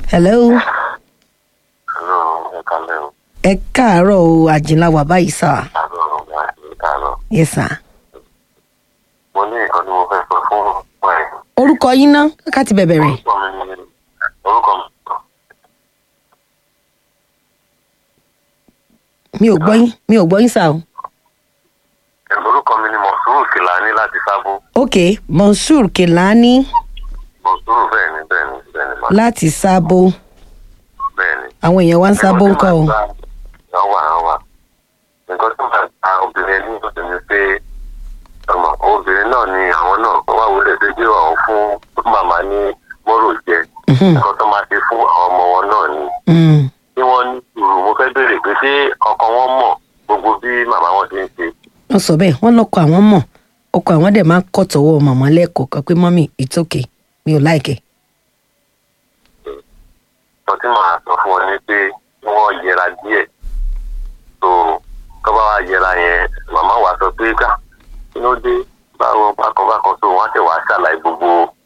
hello Hello, ẹ kálẹ́ o. ẹ káàárọ̀ o àjìnlá wà báyìí sà Àlọ́ ọ̀gá ẹ káàárọ̀. yes sir. Mo ní nǹkan tí mo fẹ́ sọ fún ọ̀pọ̀ ẹ̀. orúkọ yín ná ká ti bẹ̀bẹ̀ rẹ̀ Orúkọ mi ni orúkọ mi. mi ò gbọ́ yín mi ò gbọ́ yín sà o. Orúkọ mi ni Mọ̀súrù Kìlání láti Sábó. ok monsur kelani Mọ̀súrù bẹ́ẹ̀ ni bẹ́ẹ̀ ni bẹ́ẹ̀ ni màá láti sábó bẹ́ẹ̀ ni. àwọn èèyàn wá ń sábó ń kọ́ o. Wọ́n wà wọ́n wà. Nǹkan tó máa ta obìnrin ní ìlú ni pé ọmọ obìnrin náà ni àwọn náà wá wọlé tó jẹ́ àwọn fún màmá ní mọ́rò jẹ. Mhm. Nǹkan tó máa ṣe fún àwọn ọmọ wọn náà ni. Mm. tí wọ́n ní sùúrù mo fẹ́ béèrè pé ṣé ọkọ wọn mọ̀ gbogbo bí màmá wọn ti ń ṣe. wọ́n sọ bẹ́ẹ̀ wọ́n lọ́kọ̀ àwọn mọ̀ ọkọ̀ àwọn dẹ̀ máa ń kọ́ tọwọ́ màmá lẹ́ẹ̀kọ́ kan pé mọ́mì it's okay mi ò láìkẹ́. sọ tí màá sọ fún wọn ni pé kí wọ́n yẹra díẹ̀ tó tó bá wá yẹra yẹn màmá wa sọ pé ká kí ló dé báwo bákan bákan tó wọ́n á tẹ̀ wá ṣàlàyé gbogbo